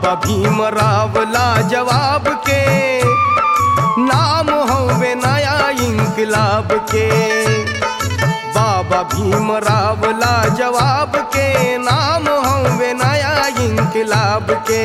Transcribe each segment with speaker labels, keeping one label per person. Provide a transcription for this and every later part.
Speaker 1: बाबा भीमराव लाजवाब के नाम हवे नया इंकलाब के बाबा भीमराव लाजवाब के नाम हवे नया इंकलाब के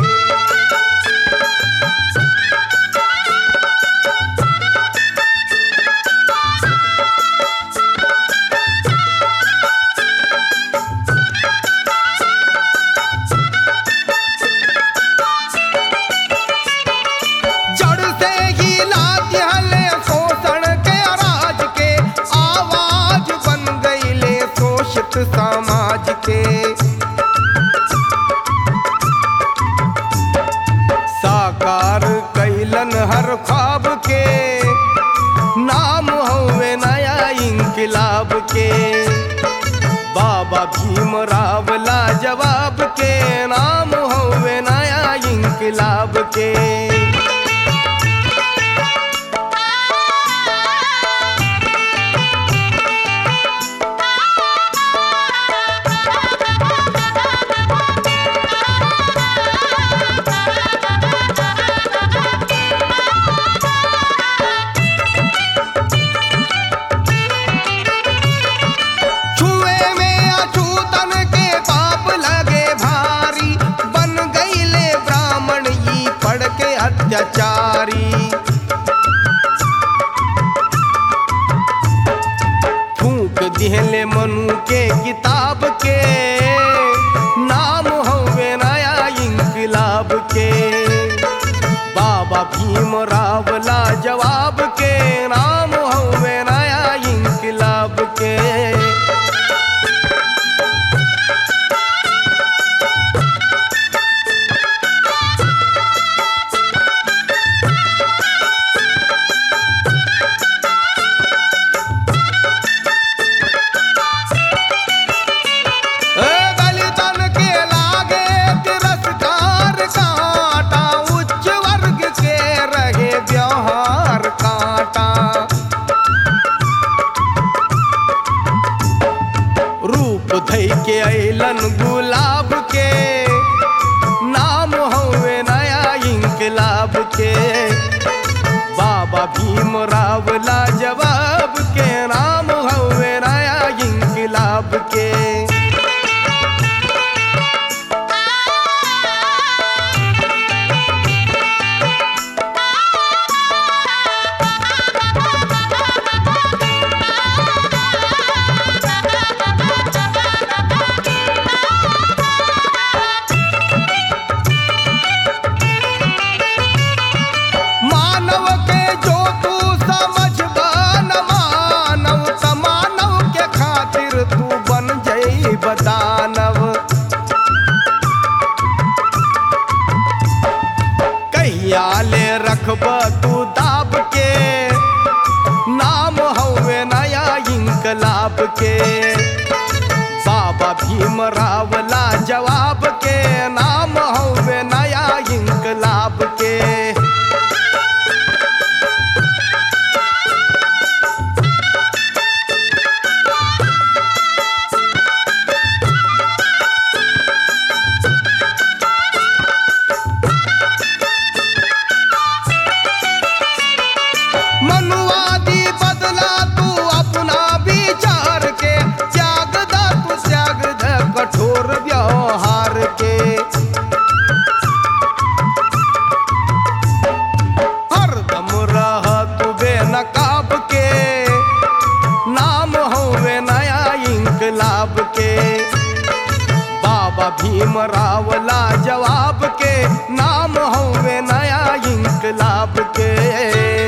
Speaker 1: जड़ से ही लात हले शोषण के राज के आवाज बन गईले शोषित समाज के साकार कैलन हर ख्वाब के नाम हवे नया इंकलाब के बाबा भीमराव लाजवाब के नाम हवे नया इंकलाब के छुए में अछूतन के पाप लगे भारी बन गईले ब्राह्मण ई पढ़ के अत्याचारी फूक दिहले मनु के किताब के नाम हवे नया इंकलाब के बाबा भीमराव लाजवाब के नाम हवे नया इंकलाब के ए दलितन के लागे तिरस्कार कांटा उच्च वर्ग के रहे व्यवहार कांटा रूप धई के अलन गुलाब के नाम हवे नया इंकलाब के बाबा भीमराव लाजवाब के नाम हवे नया इंकलाब के मानव के जो तू समझ न मानव त मानव के खातिर तू बन जई बदानव कहिया ले रखब तू दाब के नाम हवे नया इंकलाब के बाबा भीमराव लाजवाब के नाम हवे नया इंकलाब के मनुवादी बदला तू अपना विचार के त्याग दा तू त्याग द कठोर व्यवहार के हरदम रह तू बेनकाब के नाम हवे नया इंकलाब के बाबा भीमराव लाजवाब के नाम हवे नया इंकलाब के